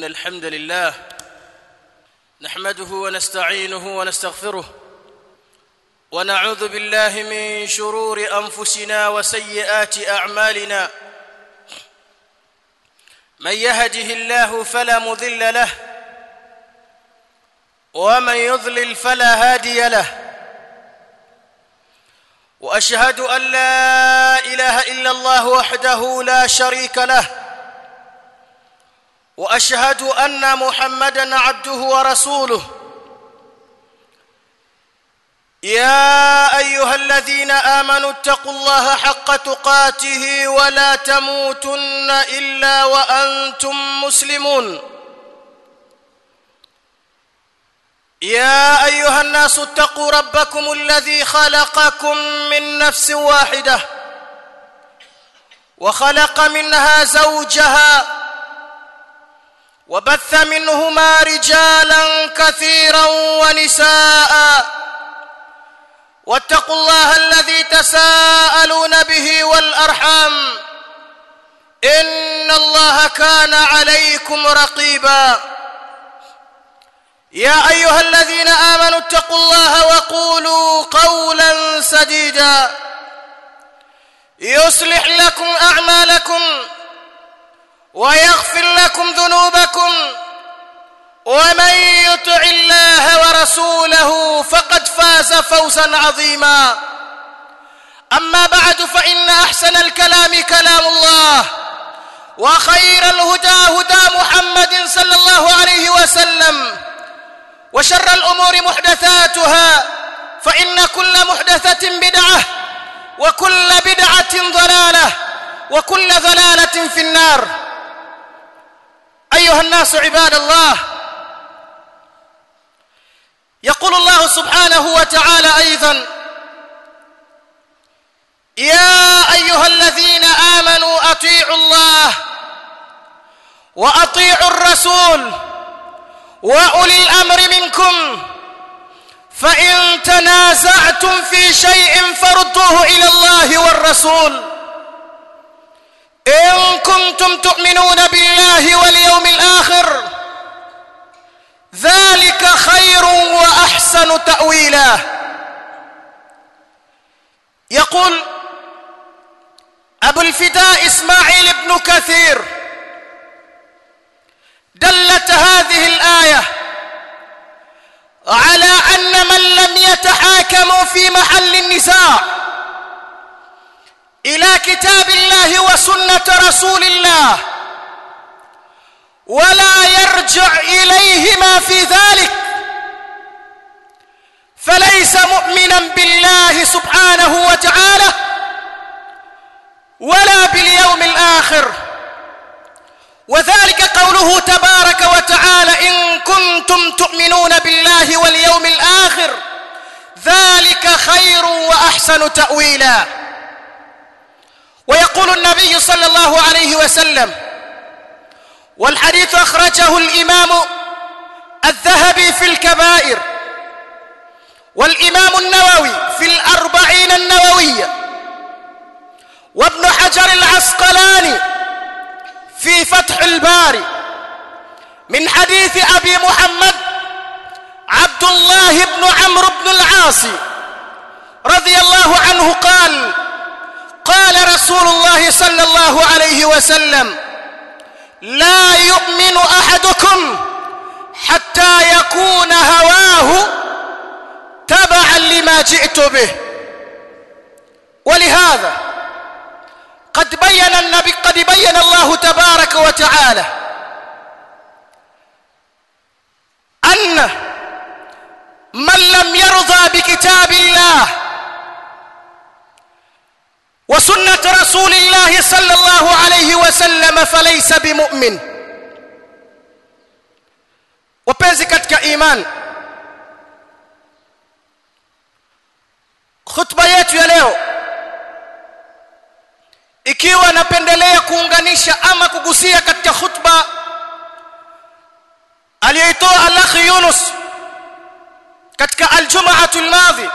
إن الحمد لله نحمده ونستعينه ونستغفره ونعوذ بالله من شرور أنفسنا وسيئات أعمالنا من يهده الله فلا مضل له ومن يضلل فلا هادي له واشهد ان لا اله الا الله وحده لا شريك له واشهد ان محمدا عبده ورسوله يا ايها الذين امنوا اتقوا الله حق تقاته ولا تموتن الا وانتم مسلمون يا ايها الناس اتقوا ربكم الذي خلقكم من نفس واحده وخلق منها زوجها وبث منهما رجالا كثيرا ونساء واتقوا الله الذي تساءلون به والارحام ان الله كان عليكم رقيبا يا ايها الذين امنوا اتقوا الله وقولوا قولا سديدا يصلح لكم اعمالكم ويغفر لكم ذنوبكم ومن يطع الله ورسوله فقد فاز فوزا عظيما اما بعد فان احسن الكلام كلام الله وخير الهدى هدى محمد صلى الله عليه وسلم وشر الامور محدثاتها فان كل محدثه بدعه وكل بدعه ضلاله وكل ضلاله في النار ايها الناس عباد الله يقول الله سبحانه وتعالى ايضا يا ايها الذين امنوا اطيعوا الله واطيعوا الرسول واولي الامر منكم فان تنازعتم في شيء فردوه الى الله والرسول ان كنتم تؤمنون بالله واليوم الاخر ذلك خير واحسن تاويلا يقول ابو الفداء اسماعيل بن كثير دلت هذه الايه على ان من لم يتحاكموا في محل النزاع الى كتاب الله وسنه رسول الله ولا يرجع اليهما في ذلك فليس مؤمنا بالله سبحانه وتعالى ولا باليوم الاخر وذلك قوله تبارك وتعالى ان كنتم تؤمنون بالله واليوم الاخر ذلك خير واحسن تاويلا ويقول النبي صلى الله عليه وسلم والحديث اخرجه الامام الذهبي في الكبائر والامام النووي في الاربعين النوويه وابن حجر العسقلاني في فتح الباري من حديث ابي محمد عبد الله بن عمرو بن العاص رضي الله عنه قال قال رسول الله صلى الله عليه وسلم لا يؤمن احدكم حتى يكون هواه تبعا لما جئت به ولهذا قد بين النبي قد بين الله تبارك وتعالى ان من لم يرضى بكتاب الله وسنه رسول الله صلى الله عليه وسلم فليس بمؤمن wapenzi katika iman khutba yetu ya leo ikiwa napendelea kuunganisha ama kugusia katika khutba aliyoitoa al-akhi Yunus katika al-jum'atu al-madhi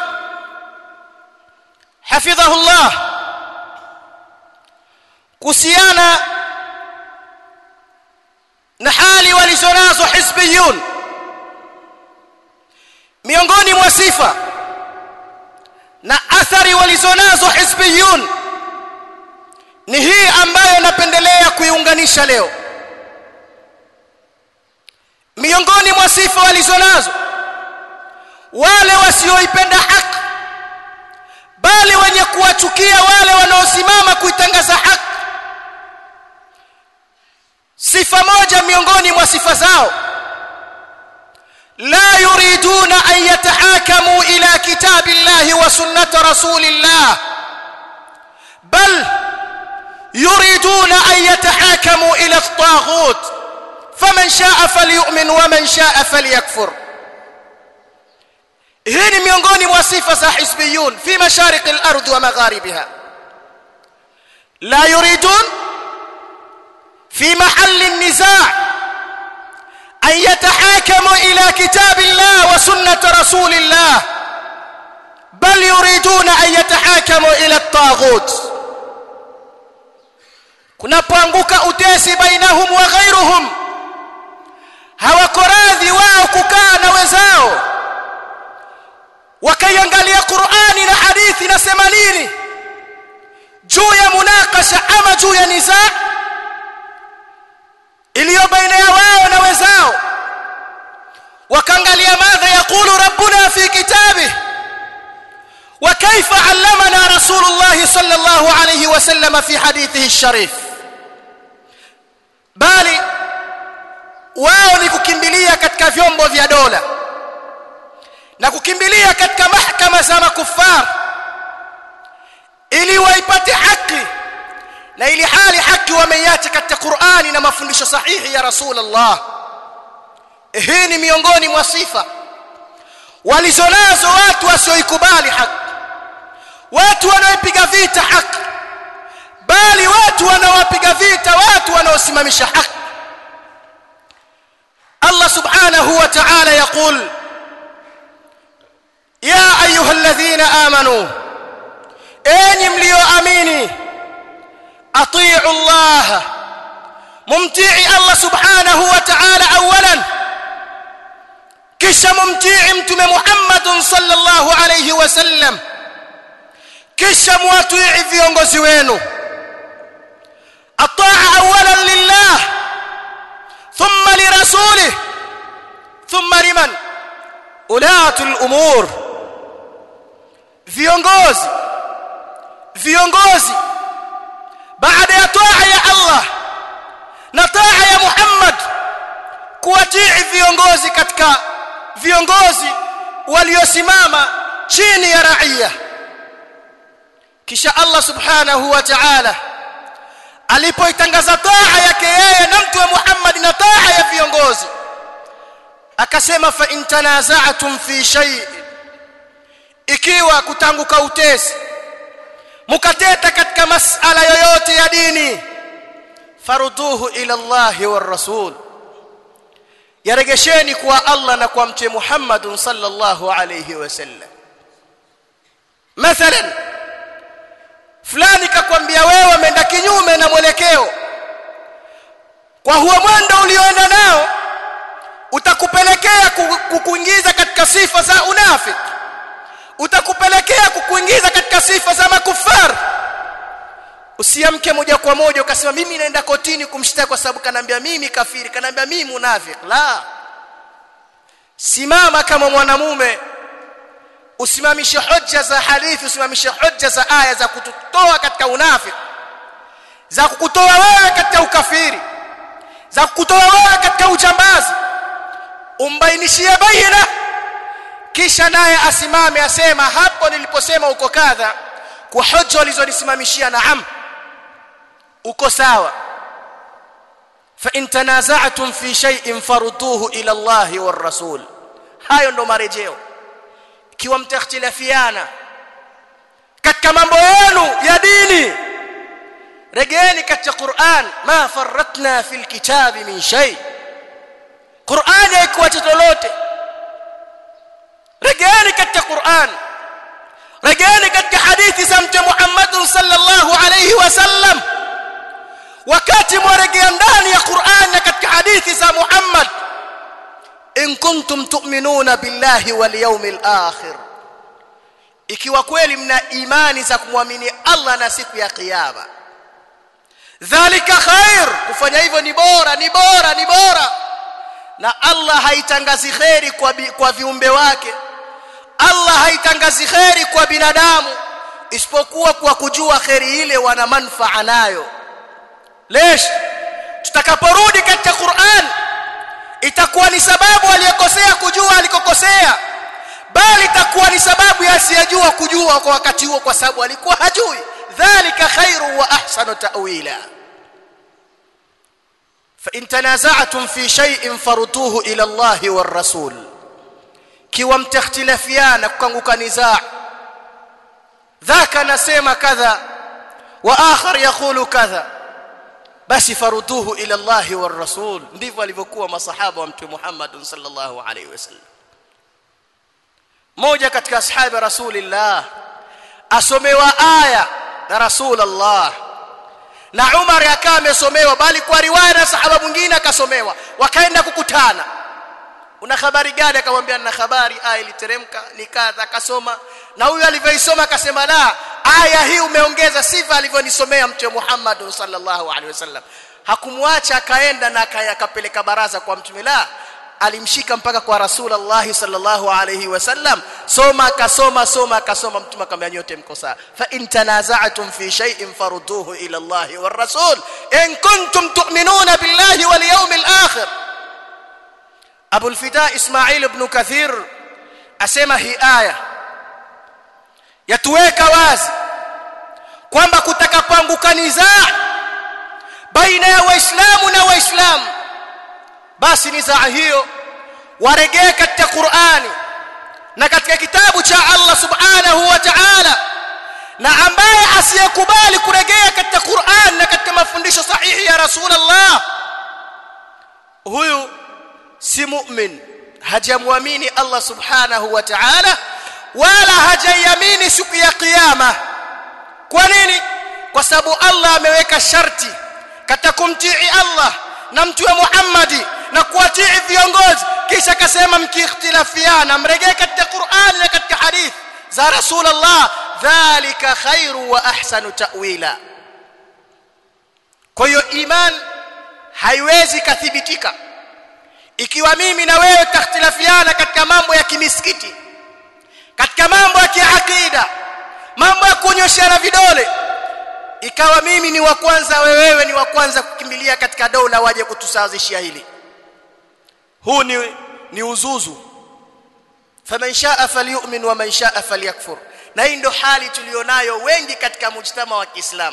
hafidhahu Allah kuhusiana na hali walizonazo hizbiyun miongoni mwa sifa na athari walizonazo hizbiyun ni hii ambayo napendelea kuiunganisha leo miongoni mwa sifa walizonazo wale wasioipenda haki bali wenye kuwachukia wale wanaosimama kuitangaza haki sifa moja miongoni mwa sifa zao la yuriduna an yatahakamu ila kitabillahi wa sunnati rasulillah bal yuriduna an yatahakamu ila at-taghut faman shaa falyu'min wa man shaa falyakfur hii ni miongoni mwa sifa za hizbiyun fi masharik al-ard wa magharibiha la yuridun في محل النزاع أن يتحاكموا إلى كتاب الله وسنة رسول الله بل يريدون أن يتحاكموا إلى الطاغوت kunapoanguka utesi bainahum wa ghairuhum hawako radhi wao kukaa na wenzao wakaiangalia Qur'ani na hadithi nasema nini juu ya munakasha ama juu ya nizaa iliyo baina ya wao na wenzao wakaangalia madha yaqulu rabbuna fi kitabih wa kaifa allamana rasulullah sallallahu alayhi wasallam fi hadithihi الشريف bali wao ni kukimbilia katika vyombo vya dola na kukimbilia katika mahkama za makufar ili waipate haki na ili hali haki wameiacha katika Qur'ani na mafundisho sahihi ya Rasulullah hii ni miongoni mwa sifa walizonazo watu wasioikubali haki watu wanaopiga vita haki bali watu wanaopiga vita watu wanaosimamisha haki Allah subhanahu wa ta'ala yaqul ya ayyuhalladhina amanu enyi mlioamini اطيعوا الله ممتعي الله سبحانه وتعالى اولا kisha mumtii mtume Muhammad sallallahu alayhi wasallam kisha muatii viongozi wenu ataa awalan lillah thumma lirasulih thumma liman ulatul umur viongozi viongozi baada ya taa ya Allah na taa ya Muhammad kuwatii viongozi katika viongozi waliosimama chini ya raia kisha Allah subhanahu wa ta'ala alipoitangaza taa yake yeye na mtume Muhammad na taa ya viongozi akasema fa in tanaza'tum fi shay ikiwa kutanguka utesi mukateta katika masala yoyote ya dini faruduhu ila Allahi war rasul yaregesheni kwa Allah na kwa mtume Muhammad sallallahu alayhi wasallam mathalan fulani kakwambia wewe umeenda kinyume na mwelekeo kwa huo mwendo ulioenda nao utakupelekea kukuingiza katika sifa za unafiki utakupelekea kukuingiza katika sifa za makufar usiamke moja kwa moja ukasema mimi naenda kotini kumshtaki kwa sababu kanambia mimi kafiri kanambia mimi munafiki la simama kama mwanamume usimamishe hoja za hadithi usimamishe hoja za aya za kututoa katika unafiki za kukutoa wewe katika ukafiri za kukutoa wewe katika ujambazi umbainishie baina kisha naye asimame asema hapo niliposema uko kadha kwa hoja walizonisimamishia naam uko sawa fa in tanaza'tum fi shay'in farudduhu ila Allah war rasul hayo ndo marejeo ikiwa mtakhtilafiana katika mambo yenu ya dini regeeni katika Qur'an ma farratna fil kitabi min shay Qur'an haikuacha lolote regeeni katika Qur'an regeeni katika hadithi za mtume Muhammad sallallahu alayhi wasallam wakati mwaregea ndani ya Qur'an na katika hadithi za Muhammad in kuntum tu'minuna billahi wal yawmil akhir ikiwa kweli mna imani za kumwamini Allah na siku ya kiyama dhalika khair kufanya hivyo ni bora ni bora ni bora na Allah haitangazi khairi kwa, bi, kwa viumbe wake Allah haitangazi khairi kwa binadamu isipokuwa kwa kujua khairi ile wana manfaa nayo lesh tutakaporudi katika Qur'an itakuwa ni sababu aliyekosea kujua alikokosea bali itakuwa ni sababu ya asiyejua kujua kwa wakati huo kwa sababu alikuwa hajui dhalika khairu wa ahsanu ta'wila fa in tanaza'tum fi shay'in farudduhu ila Allah war rasul kiwa mtakhtilafiana kukanguka nizaa dhaka nasema kadha wa akhar yaqulu kadha basi faruduhu ila Allah war rasul ndivyo alivyokuwa masahaba wa mtume Muhammad sallallahu alaihi wasallam moja katika ashabi rasulillah asomewa aya na rasulullah na Umar akawa amesomewa bali kwa riwaya na sahaba mwingine akasomewa wakaenda kukutana una habari gani akamwambia nina habari aya iliteremka nikadha akasoma na huyu alivyoisoma akasema la aya hii umeongeza sifa alivyonisomea mtume Muhammad sallallahu alaihi wasallam hakumwacha akaenda na akapeleka baraza kwa mtume la alimshika mpaka kwa rasulullah sallallahu alaihi wasallam soma akasoma soma akasoma mtume akamwambia nyote mko sawa fa in tanaza'tum fi shay'in farudduhu ila Allah war rasul in kuntum tu'minuna billahi wal yawmil akhir Abu al-Fida Ismail ibn Kathir asema hii aya yatuweka wazi kwamba kutakapoanguka nizaa baina ya waislamu na waislamu basi nizaa hiyo waregee katika Qur'ani na katika kitabu cha Allah subhanahu wa ta'ala na ambaye asiyekubali kuregea katika Qur'an na katika mafundisho sahihi ya Rasulullah huyu si mu'min hajamwamini Allah subhanahu wa ta'ala wala hajaiamini siku ya kiyama kwa nini kwa sababu Allah ameweka sharti katika kumtii Allah na mtume Muhammadi na kuwatii viongozi kisha akasema mkiikhtilafiana mregee katika Qur'an na katika hadith za Rasulullah dhalika khairu wa ahsanu ta'wila kwa hiyo iman haiwezi kathibitika ikiwa mimi na wewe takhtilafiana katika mambo ya kimisikiti katika mambo ya kiakida mambo ya kunyoshana vidole ikawa mimi ni wa kwanza wewe ni wa kwanza kukimbilia katika dola waje kutusawazishia hili huu ni ni uzuzu faman shaa falyu'min wa man shaa falyakfur na hii ndio hali tulionayo wengi katika mujtama wa Kiislamu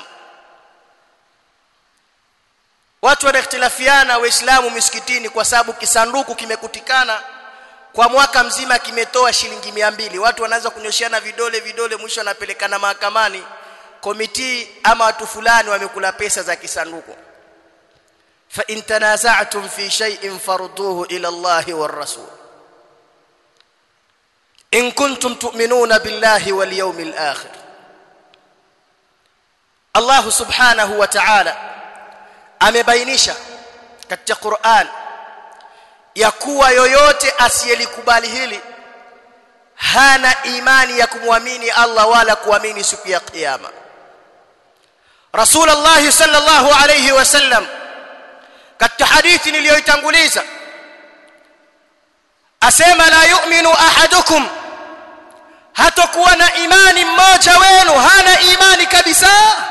watu wanakhtilafiana waislamu misikitini kwa sababu kisanduku kimekutikana kwa mwaka mzima kimetoa shilingi mbili watu wanaanza kunyoshiana vidole vidole mwisho wanapelekana mahakamani komiti ama watu fulani wamekula pesa za kisanduku fa in tanaza'tum fi shay'in farudduhu ila Allahi war rasul in kuntum tu'minuna billahi wal yawmil akhir Allah subhanahu wa ta'ala amebainisha katika Qur'an ya kuwa yoyote asiyelikubali hili hana imani ya kumwamini Allah wala kuamini siku ya kiyama Rasulullah sallallahu alayhi wasallam katika hadithi niliyoitanguliza asema la yu'minu ahadukum hatakuwa na imani mmoja wenu hana imani kabisa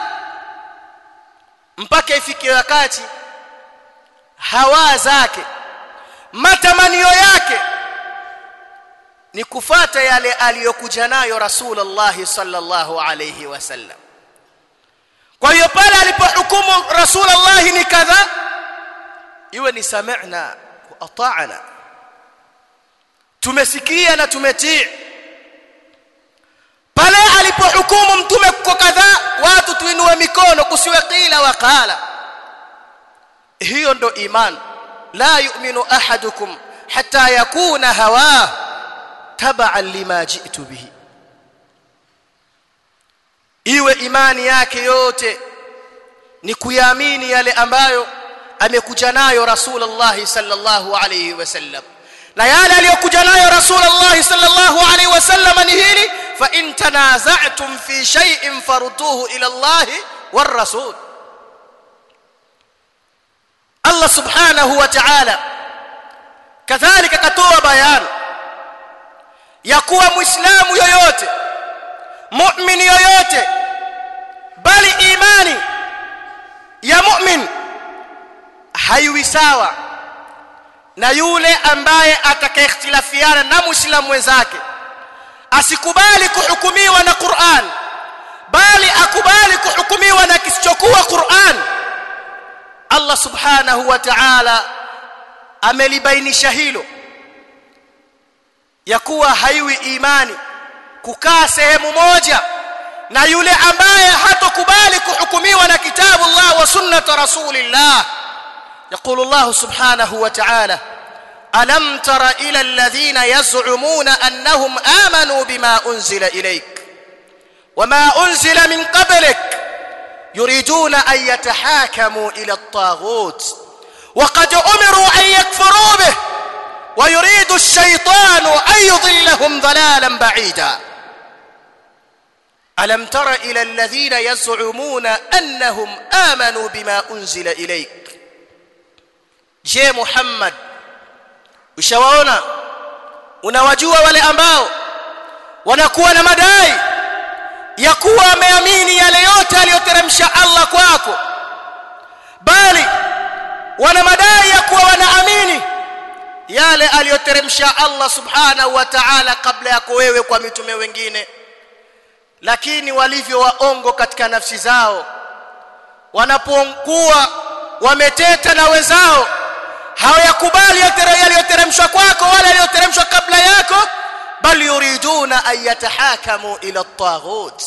mpaka ifike wakati hawa zake matamanio yake ni kufata yale aliyokuja nayo Rasulullah sallallahu alayhi wasallam kwa hiyo pale alipohukumu Rasulullah ni kadha iwe ni sami'na wa ata'na tumesikia na tumetii pale alipohukumu mtume kwa kadhaa watu tuinue mikono kusiwe qila wa qala hiyo ndo iman la yu'minu ahadukum hatta yakuna hawa tab'an lima ji'tu bihi iwe imani yake yote ni kuyaamini yale ambayo amekuja nayo rasulullah sallallahu alayhi wasallam na yale aliyokuja nayo rasulullah sallallahu alayhi wasallam ni hili fa in tanaza'tum fi shay'in farudduhu ila Allah war rasul Allah subhanahu wa ta'ala kadhalika katoa bayani ya kuwa muislamu yoyote muumini yoyote bali imani ya mu'min haiwi sawa na yule ambaye atakayekhtilafiana na muislamu wenzake asikubali kuhukumiwa na Qur'an bali akubali kuhukumiwa na kisichokuwa Qur'an Allah subhanahu wa ta'ala amelibainisha hilo ya kuwa haiwi imani kukaa sehemu moja na yule ambaye hatokubali kuhukumiwa na kitabu Allah wa sunnat rasulillah يقول الله سبحانه وتعالى ألم تر إلى الذين يزعمون أنهم آمنوا بما أنزل إليك وما أنزل من قبلك يريدون أن يتحاكموا إلى الطاغوت وقد أمروا أن يكفروا به ويريد الشيطان أن يضلهم ضلالا بعيدا ألم تر إلى الذين يزعمون أنهم آمنوا بما أنزل إليك je Muhammad ushawaona unawajua wale ambao wanakuwa na madai ya kuwa wameamini yale yote aliyoteremsha Allah kwako bali wana madai ya kuwa wanaamini yale aliyoteremsha Allah subhanahu wa ta'ala kabla yako wewe kwa mitume wengine lakini walivyo waongo katika nafsi zao wanapokuwa wameteta na wenzao hawayakubali yaliyoteremshwa kwako wala yaliyoteremshwa kabla yako bal yuriduna an yatahakamu ila at-taghut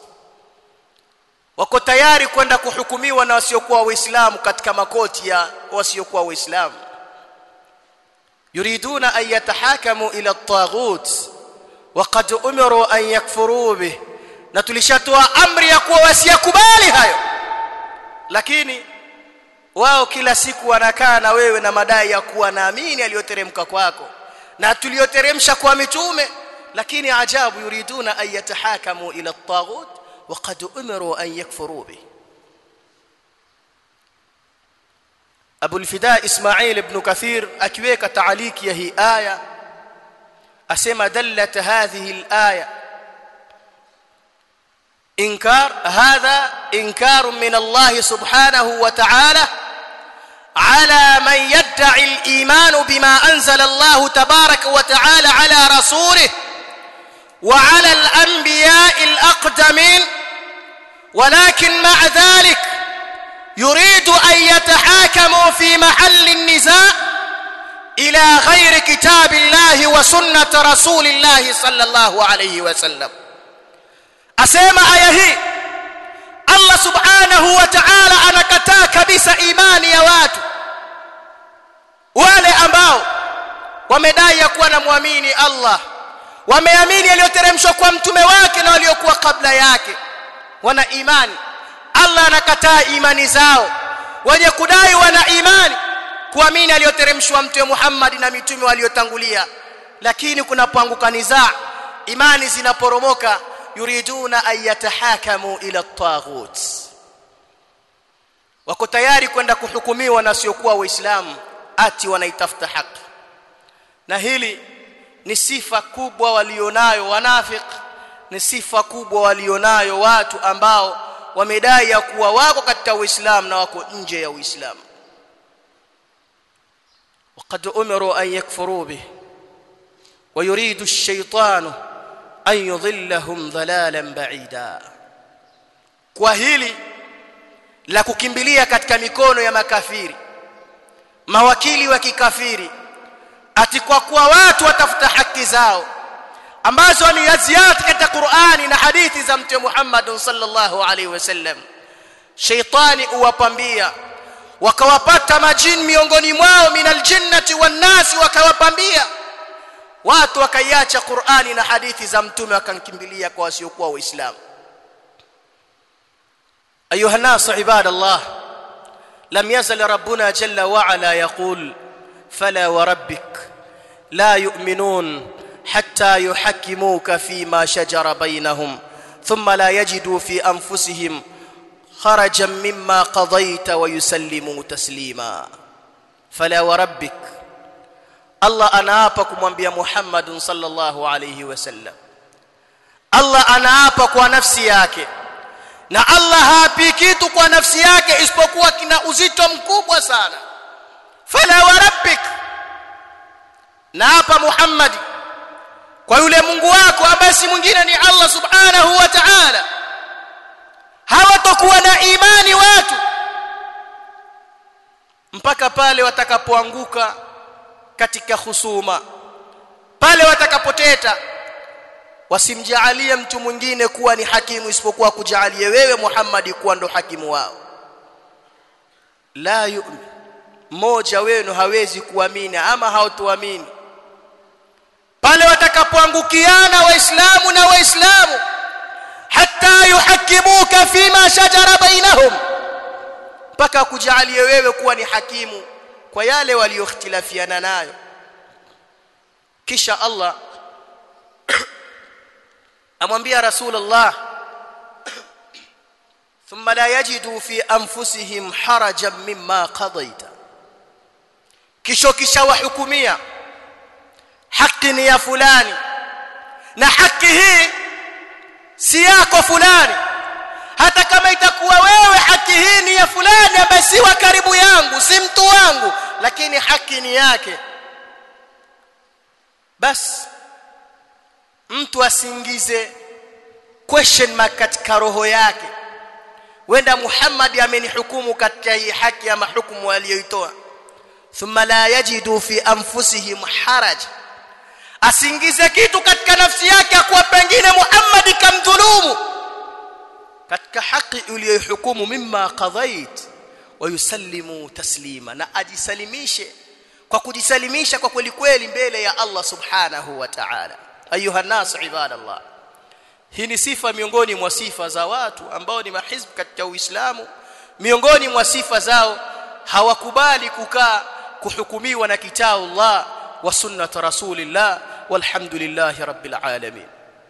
wako tayari kwenda kuhukumiwa na wasiokuwa waislamu katika makoti ya wasiokuwa waislamu yuriduna an yatahakamu ila at-taghut waqad umiru an yakfuru bih na tulishatoa amri ya kuwa wasiyakubali hayo lakini wao kila siku wanakaa na wewe na madai ya kuwa naamini aliyoteremka kwako na tuliyoteremsha kwa mitume lakini ajabu yuriduna an yatahakamu ila at-taghut وقد امروا ان يكفروا به ابو الفداء اسماعيل ابن كثير akiweka تعليق ya hii aya asema dallat hadhihi al-aya انكار هذا انكار من الله سبحانه وتعالى على من يدعي الايمان بما انزل الله تبارك وتعالى على رسوله وعلى الانبياء الاقدمين ولكن مع ذلك يريد ان يتحاكموا في محل النزاع الى غير كتاب الله وسنه رسول الله صلى الله عليه وسلم asema aya hii Allah subhanahu wa ta'ala anakataa kabisa imani ya watu wale ambao wamedai ya kuwa na muamini Allah wameamini aliyoteremshwa kwa mtume wake na waliokuwa kabla yake wana imani Allah anakataa imani zao wenye kudai wana imani kuamini aliyoteremshwa mtume Muhammad na mitume waliotangulia lakini kunapoanguka nizaa imani zinaporomoka yuriduna an yatahakamu ila at-taghut wako tayari kwenda kuhukumiwa na siokuwa waislamu ati wanaitafuta haki na hili ni sifa kubwa walionayo wanafik ni sifa kubwa walionayo watu ambao wamedai ya kuwa wako katika uislamu na wako nje ya uislamu وقد امروا ان يكفروا به ويريد الشيطان an yudhillahum dhalalan ba'ida kwa hili la kukimbilia katika mikono ya makafiri mawakili wa kikafiri ati kwa kuwa watu watafuta haki zao ambazo ni ziada katika Qur'ani na hadithi za Mtume Muhammad sallallahu alaihi wasallam shaitani uwapambia wakawapata majini miongoni mwao minal jinnati wan nasi wakawapambia watu wakaiacha Qur'ani na hadithi za mtume wakankimbilia kwa wasiokuwa waislamu ايها الناس عباد الله لم يزل ربنا جل وعلا يقول فلا وربك لا يؤمنون حتى يحكموك فيما شجر بينهم ثم لا يجدوا في انفسهم خرجا مما قضيت ويسلموا تسليما فلا وربك Allah anaapa kumwambia Muhammad sallallahu alayhi wasallam Allah anaapa kwa nafsi yake na Allah haapi kitu kwa nafsi yake isipokuwa kina uzito mkubwa sana fala wa rabbik naapa Muhammad kwa yule Mungu wako ambaye si mwingine ni Allah subhanahu wa ta'ala hawatakuwa na imani watu mpaka pale watakapoanguka katika husuma pale watakapoteta wasimjaalie mtu mwingine kuwa ni hakimu isipokuwa kujalie wewe Muhammad kuwa ndo hakimu wao la yu'min mmoja wenu hawezi kuamini ama hautuamini pale watakapoangukiana waislamu na waislamu hatta yuhakimuka fima shajara bainahum mpaka kujalie wewe kuwa ni hakimu kwa yale waliokhtilafiana nayo kisha Allah amwambia rasulullah thumma la yajidu fi anfusihim harajan mimma qadaita kisha kisha wahukumia haki ni ya fulani na haki hii si yako fulani hata kama itakuwa wewe haki hii ni ya fulani ambaye si wa karibu yangu si mtu wangu lakini haki ni yake bas mtu asingize question mark katika roho yake wenda Muhammad amenihukumu katika hii haki ama hukumu aliyoitoa thumma la yajidu fi anfusihim haraj asingize kitu katika nafsi yake kwa pengine Muhammad kamdhulumu katika haki uliyohukumu mimma qadait wayusallimu taslima na ajisalimishe kwa kujisalimisha kwa kweli kweli mbele ya Allah subhanahu wa ta'ala ayuha nas ibadallah hii ni sifa miongoni mwa sifa za watu ambao ni mahizb katika Uislamu miongoni mwa sifa zao hawakubali kukaa kuhukumiwa na kitabu Allah wa sunnat rasulillah walhamdulillahi rabbil alamin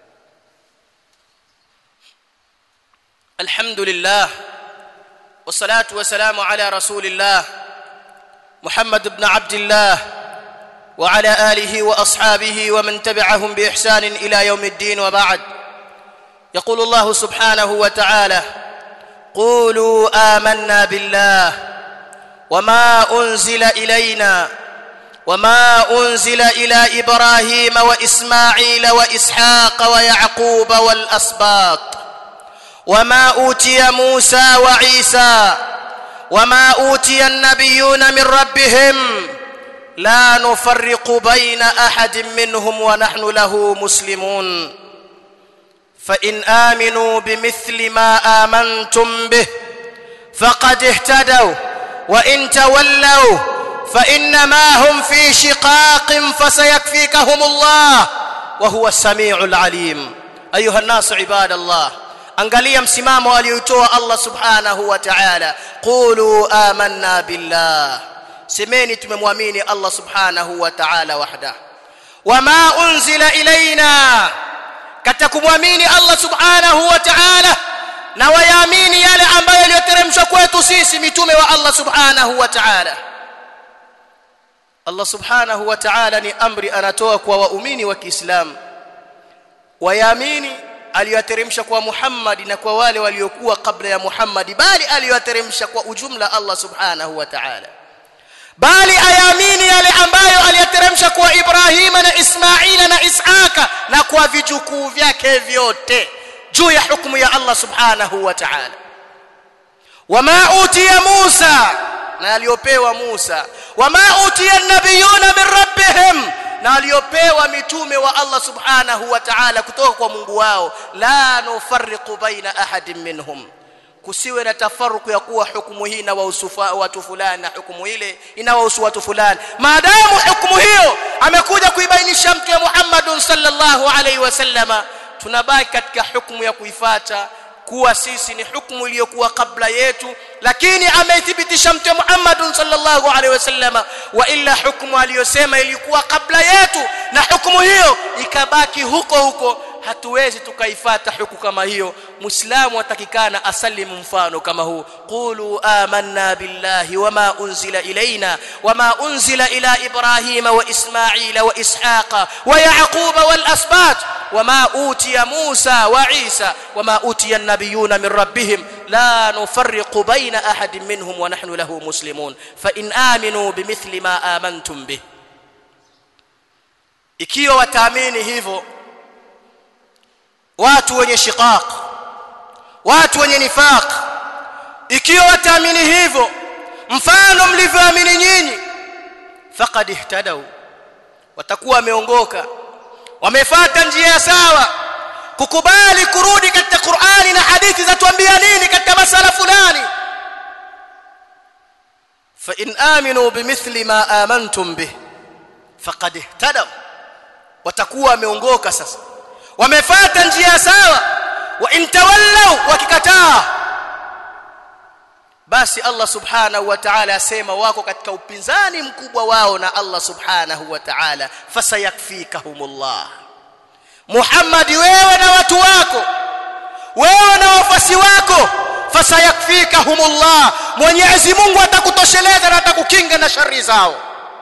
الحمد لله والصلاة والسلام على رسول الله محمد بن عبد الله وعلى آله وأصحابه ومن تبعهم بإحسان إلى يوم الدين وبعد يقول الله سبحانه وتعالى قولوا آمنا بالله وما أنزل إلينا وما أنزل إلى إبراهيم وإسماعيل وإسحاق ويعقوب والأسباط وما اوتي موسى وعيسى وما اوتي النبيون من ربهم لا نفرق بين احد منهم ونحن له مسلمون فان امنوا بمثل ما امنتم به فقد اهتدوا وان تولوا فانما هم في شقاق فسيكفيكهم الله وهو السميع العليم ايها الناس عباد الله angalia msimamo aliotoa Allah subhanahu wa ta'ala qulu amanna billah semeni tumemwamini Allah subhanahu wa ta'ala wahda wama unzila ilaina katika kumwamini Allah subhanahu wa ta'ala na wayaamini yale ambayo yaliyoteremshwa kwetu sisi mitume wa Allah subhanahu wa ta'ala Allah subhanahu wa ta'ala ni amri anatoa kwa waumini wa Kiislamu wayaamini aliyoteremsha kwa Muhammad na kwa wale waliokuwa kabla ya Muhammad bali aliyoteremsha kwa ujumla Allah subhanahu wa ta'ala bali ayamini yale ambayo aliyateremsha kwa Ibrahima na Ismaila na Isaka na kwa vijukuu vyake vyote juu ya hukumu ya Allah subhanahu wa ta'ala wama utiya Musa na aliyopewa Musa wama utiya nabiyuna min rabbihim na aliyopewa mitume wa Allah subhanahu wa ta'ala kutoka kwa Mungu wao la nufarriqu baina ahadin minhum kusiwe na tafaruku ya kuwa hukumu hii na wausufa watu fulani na hukumu ile inawahusu watu fulani maadamu hukumu hiyo amekuja kuibainisha mtume Muhammad sallallahu alaihi wasallama tunabaki katika hukumu ya kuifata kuwa sisi ni hukumu iliyokuwa kabla yetu lakini ameithibitisha mtume Muhammad sallallahu alaihi wasallam wa illa hukumu aliyosema ilikuwa kabla yetu na hukumu hiyo ikabaki huko huko hatuwezi tukaifata huku kama hiyo muislamu atakikana asalimu mfano kama huu qulu amanna billahi wama unzila ilaina wama unzila ila ibrahima wa ismaila wa ishaqa wa yaquba wal asbat وما أوتي موسى وعيسى وما أوتي النبيون من ربهم لا نفرق بين أحد منهم ونحن له مسلمون فإن آمنوا بمثل ما آمنتم به ikiwa wataamini hivyo watu wenye shiqaq watu wenye nifaq ikiwa wataamini hivyo mfano mlivyoamini nyinyi faqad ihtadau watakuwa wameongoka wamefuata njia sawa kukubali kurudi katika Qur'ani na hadithi za tuambia nini katika masala fulani fa in aminu bimithli ma amantum bih faqad ihtadaw watakuwa wameongoka sasa wamefuata njia sawa wa in tawallaw wakikataa basi Allah subhanahu wa ta'ala asema wako katika upinzani mkubwa wao na Allah subhanahu wa ta'ala fasayakfikahumullah Muhammad wewe na watu wako wewe na wafasi wako fasayakfikahumullah Mwenyezi Mungu atakutosheleza na atakukinga na shari zao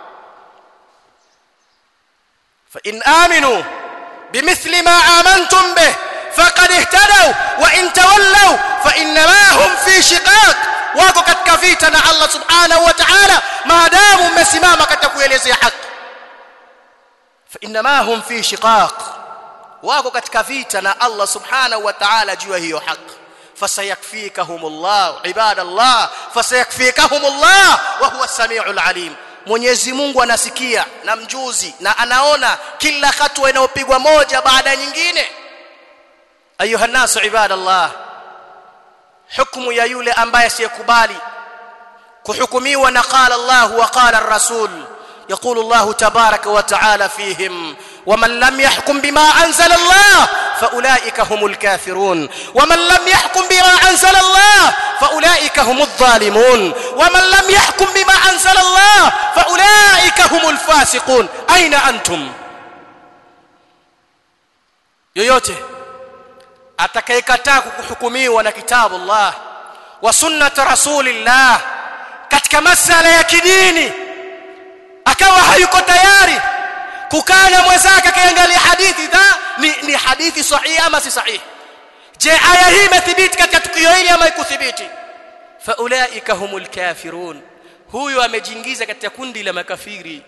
fa in aminu bimithli ma amantum bih faqad ihtadaw wa in tawallaw fa innama hum fi shiqaq wako katika vita na Allah subhanahu wa ta'ala maadamu mmesimama katika kuelezea haki fa inma hum fi shiqaq wako katika vita na Allah subhanahu wa ta'ala juu hiyo haki fasayakfikahumullah ibadallah fasayakfikahumullah wa huwa samiul alim Mwenyezi Mungu anasikia na mjuzi na anaona kila hatua inayopigwa moja baada ya nyingine ayuha nasu ibadallah hukumu ya yule ambaye asiyekubali kuhukumiwa na qala Allah wa qala ar-rasul يقول الله تبارك وتعالى فيهم ومن لم يحكم بما أنزل الله فأولئك هم الكافرون ومن لم يحكم بما أنزل الله فأولئك هم الظالمون ومن لم يحكم بما أنزل الله فأولئك هم الفاسقون أين أنتم yoyote atakayekataa kuhukumiwa na kitabu Allah wa sunnat rasulillah katika masala ya kidini akawa hayuko tayari kukaa na mwenzake akiangalia hadithi dha ni, ni hadithi sahihi ama si sahihi je aya hii imethibiti katika tukio hili ama ikuthibiti faulaika humul kafirun huyu amejiingiza katika kundi la makafiri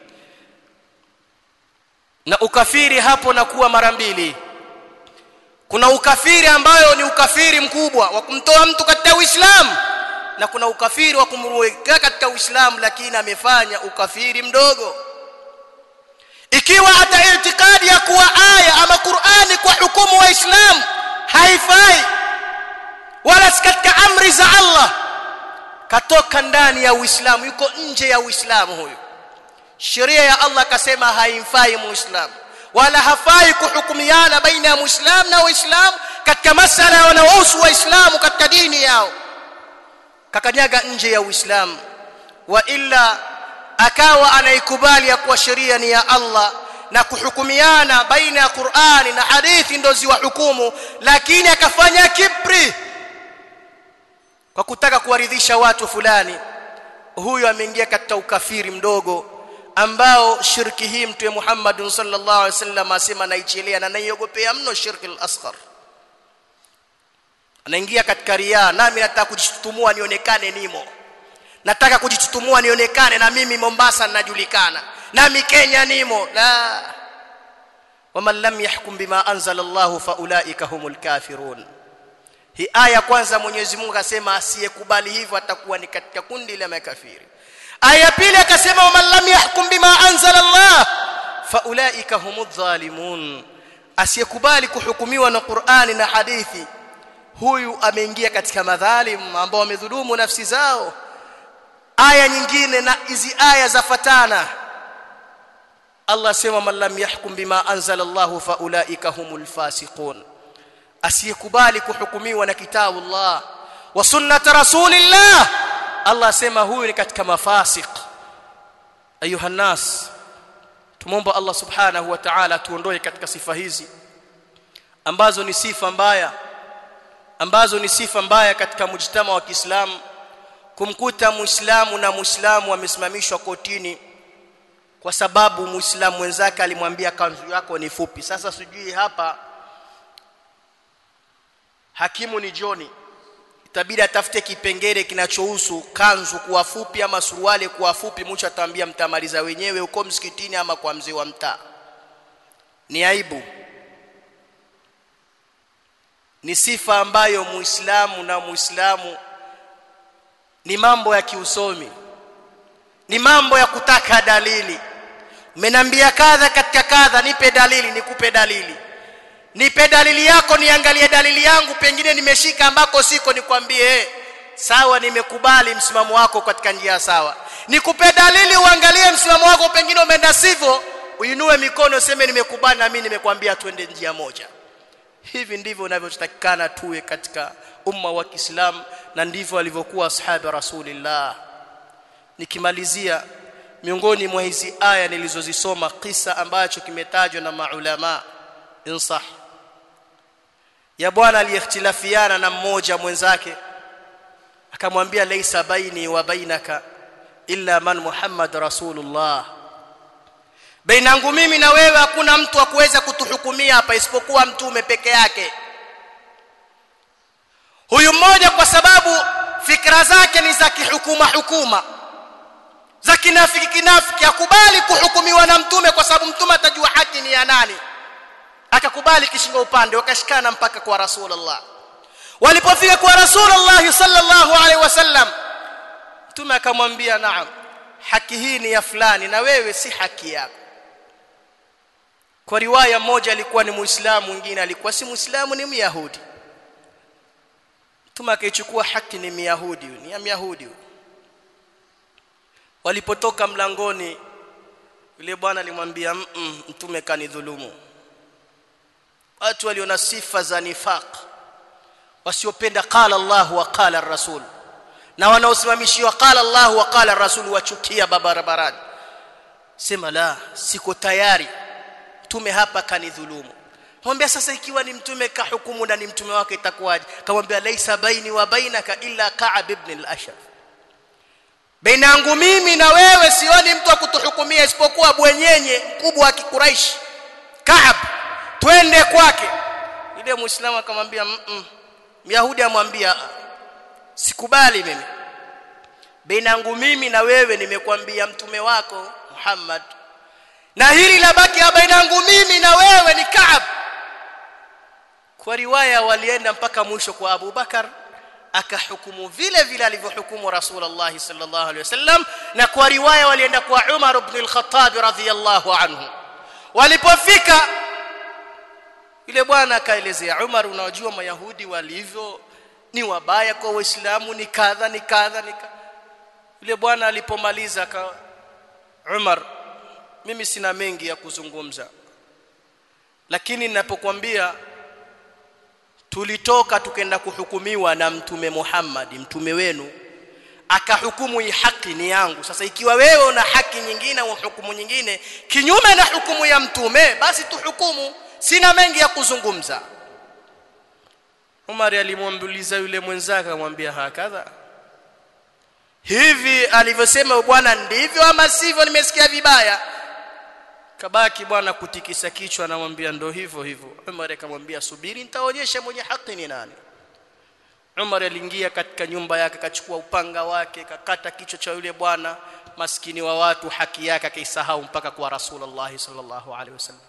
na ukafiri hapo na kuwa mara mbili kuna ukafiri ambayo ni ukafiri mkubwa wa kumtoa mtu katika Uislamu na kuna ukafiri wa kumweka katika Uislamu lakini amefanya ukafiri mdogo ikiwa hata itikadi ya kuwa aya ama Qur'ani kwa hukumu wa Islam haifai wala si katika amri za Allah katoka ndani ya Uislamu yuko nje ya Uislamu huyu sheria ya Allah akasema haimfai muislamu wala hafai kuhukumiana baina ya muislamu na waislamu katika masala yanayohusu waislamu katika dini yao kakanyaga nje ya uislamu wa illa akawa anaikubali ya kuwa sheria ni ya Allah na kuhukumiana baina ya Qur'ani na hadithi ndo ziwa hukumu lakini akafanya kibri kwa kutaka kuwaridhisha watu fulani huyo ameingia katika ukafiri mdogo ambao shirki hii mtume Muhammad sallallahu alaihi wasallam asema naichelea na naiogopea mno shirki al-asghar anaingia katika riya nami nataka kujitutumua nionekane nimo nataka kujitutumua nionekane na mimi Mombasa ninajulikana nami Kenya nimo la waman lam yahkum bima anzala Allah faulaika humul kafirun hii aya kwanza Mwenyezi Mungu akasema asiyekubali hivyo atakuwa ni katika kundi la makafiri aya pili akasema waman lam yahkum bima anzala Allah faulaika humudh zalimun asiyekubali kuhukumiwa na Qur'ani na hadithi huyu ameingia katika madhalim ambao wamedhulumu nafsi zao aya nyingine na hizi aya zafatana Allah sema man lam yahkum bima anzala Allah faulaika humul fasiqun asiyekubali kuhukumiwa na kitabu Allah wa sunnat rasulillah Allah asema huyu ni katika mafasiq ayuha nas tumomba Allah subhanahu wa ta'ala tuondoe katika sifa hizi ambazo ni sifa mbaya ambazo ni sifa mbaya katika mujtama wa Kiislamu kumkuta muislamu na muislamu wamesimamishwa kotini kwa sababu muislamu mwenzake alimwambia kanzu yako ni fupi sasa sijui hapa hakimu ni Joni itabidi atafute kipengele kinachohusu kanzu kuwa fupi ama suruali kuwa fupi mwisho ataambia mtamaliza wenyewe huko msikitini ama kwa mzee wa mtaa ni aibu ni sifa ambayo muislamu na muislamu ni mambo ya kiusomi ni mambo ya kutaka dalili umenambia kadha katika kadha nipe dalili nikupe dalili nipe dalili yako niangalie dalili yangu pengine nimeshika ambako siko nikwambie eh sawa nimekubali msimamo wako katika njia sawa nikupe dalili uangalie msimamo wako pengine umeenda sivyo uinue mikono useme nimekubali na mimi nimekwambia twende njia moja hivi ndivyo unavyotakikana tuwe katika umma wa Kiislamu na ndivyo walivyokuwa ashabi rasulillah nikimalizia miongoni mwa hizi aya nilizozisoma kisa ambacho kimetajwa na maulama insah ya bwana aliyekhtilafiana na mmoja mwenzake akamwambia laisa baini wa bainaka illa man muhammad rasulullah bainangu mimi na wewe hakuna mtu wa kuweza kutuhukumia hapa isipokuwa mtume peke yake huyu mmoja kwa sababu fikra zake ni za kihukuma hukuma za kinafiki kinafiki akubali kuhukumiwa na mtume kwa sababu mtume atajua haki ni ya nani akakubali kishinga upande wakashikana mpaka kwa rasulullah walipofika kwa rasulullah sallallahu alaihi wasallam mtume akamwambia naam haki hii ni ya fulani na wewe si haki yako kwa riwaya moja alikuwa ni muislamu mwingine alikuwa si muislamu ni myahudi mtume akaichukua haki ni myahudi ni ya myahudi walipotoka mlangoni yule bwana alimwambia mtume kanidhulumu watu waliona sifa za nifaq wasiopenda qala Allah wa qala rasul na wanaosimamishiwa qala Allah wa qala rasul wachukia barabarani sema la siko tayari mtume hapa kanidhulumu mwambia sasa ikiwa ni mtume kahukumu na ni mtume wake itakuwaje kamwambia laisa baini wa bainaka illa ka'ab ibn al-ashraf baina yangu mimi na wewe sioni mtu akutuhukumia isipokuwa bwenyenye mkubwa wa kikuraishi Kaab twende kwake ile muislamu akamwambia mm myahudi amwambia sikubali mimi baina yangu mimi na wewe nimekwambia mtume wako Muhammad na hili la baki baina yangu mimi na wewe ni Kaab kwa riwaya walienda mpaka mwisho kwa Abu Bakar akahukumu vile vile alivyohukumu Rasulullah sallallahu alaihi wasallam na kwa riwaya walienda kwa Umar ibn al-Khattab radhiyallahu anhu walipofika yule bwana akaelezea Umar unajua mayahudi walivyo ni wabaya kwa waislamu ni kadha ni kadha ni yule bwana alipomaliza ka Umar mimi sina mengi ya kuzungumza lakini ninapokuambia tulitoka tukenda kuhukumiwa na mtume Muhammad mtume wenu akahukumu hii haki ni yangu sasa ikiwa wewe una haki nyingine au hukumu nyingine kinyume na hukumu ya mtume basi tuhukumu sina mengi ya kuzungumza Umar alimwambuliza yule mwenzake akamwambia hakadha hivi alivyosema bwana ndivyo ama sivyo nimesikia vibaya kabaki bwana kutikisa kichwa anamwambia ndo hivyo hivyo Umar akamwambia subiri nitaonyesha mwenye haki ni nani Umar aliingia katika nyumba yake akachukua upanga wake kakata kichwa cha yule bwana maskini wa watu haki yake akaisahau mpaka kwa Rasulullah sallallahu alaihi wasallam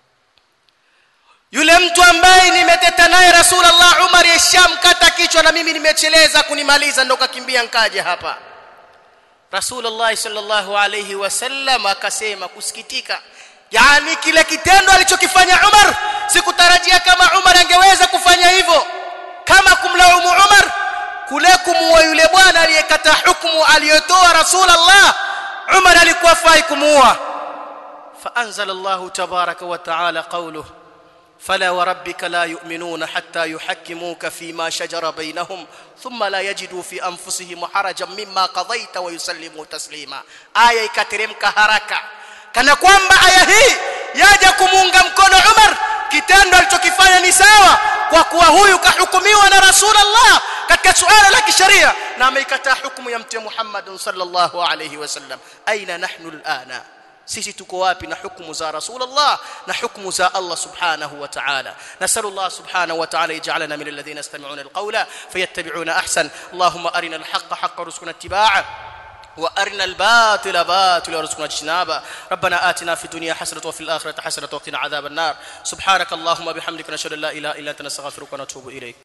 yule mtu ambaye nimeteta naye Rasulullah Umar yashamkata kichwa na mimi nimecheleza kunimaliza ndo kakimbia nkaje hapa Rasulullah sallallahu alayhi wasallam akasema kusikitika yani kile kitendo alichokifanya Umar sikutarajia kama Umar angeweza kufanya hivyo kama kumlaumu Umar kule kumuua yule bwana aliyekata hukumu aliyotoa Rasulullah Umar alikuwa fai kumuua فأنزل الله تبارك وتعالى قوله فلا وربك لا يؤمنون حتى يحكموك فيما شجر بينهم ثم لا يجدوا في انفسهم حرجا مما قضيت ويسلموا تسليما aya ikateremka haraka kana kwamba aya hii yaja kumuunga mkono Umar kitendo alichokifanya ni sawa kwa kuwa huyu kahukumiwa na Rasulullah katika suala la kisheria na ameikataa hukumu ya mtume Muhammad sallallahu alayhi wasallam aina nahnu alana sisi tuko wapi na hukumu za Rasulullah na hukumu za Allah subhanahu wa ta'ala nasallallahu subhanahu wa ta'ala yaj'alana min alladhina yastami'una alqawla fayattabi'una ahsan allahumma arina alhaqqa haqqan warzuqna ittiba'ah وارنا الباطل باطلا وارزقنا اجتنابه ربنا آتنا في الدنيا حسنه وفي الاخره حسنه وقنا عذاب النار سبحانك اللهم وبحمدك نشهد ان لا اله الا انت نستغفرك ونتوب اليك